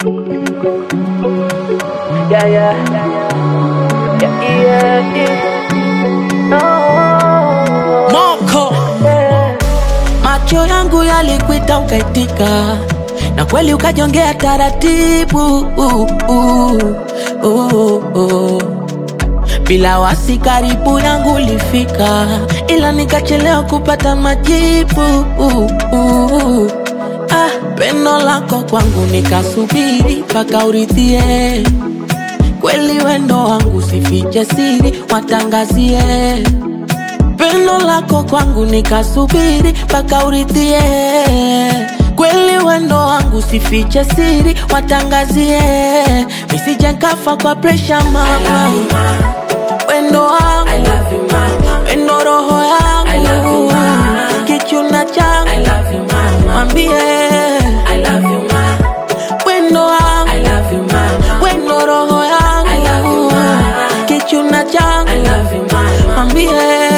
Yeah, yeah, yeah, yeah, yeah. Oh, Moko yeah. macho yangu yalikuita ukaitika, na kweli ukajongea taratibu uh, uh, uh, uh. Bila wasi karibu yangu ulifika, ila nikachelewa kupata majibu uh, uh. Ah, pendo lako kwangu nikasubiri mpaka uridhie kweli wendo wangu sifiche siri watangazie pendo lako kwangu nikasubiri mpaka uridhie kweli wendo wangu sifiche siri watangazie nisije nkafa kwa presha mama wendo wangu wendo roho yangu kichuna changu mwambie wendo wangu wendo roho yangu kichuna changu mwambie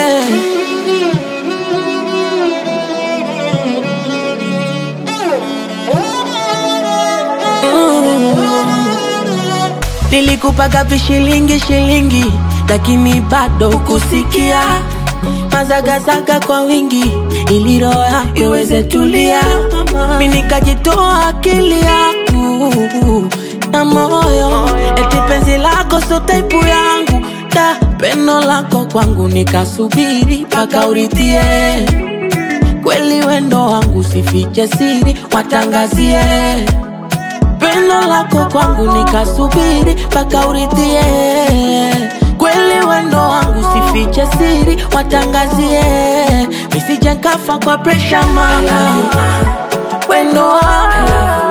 Nilikupaga vishilingi shilingi, lakini bado kusikia mazagazaga kwa wingi, ili roho yako iweze tulia. Mi nikajitoa akili yangu na moyo, eti penzi lako so taipu yangu da pendo lako kwangu nikasubiri mpaka uridhie kweli wendo wangu sifiche siri watangazie pendo lako kwangu nikasubiri mpaka uridhie kweli wendo wangu sifiche siri watangazie nisije nkafa kwa presha mama wendo wangu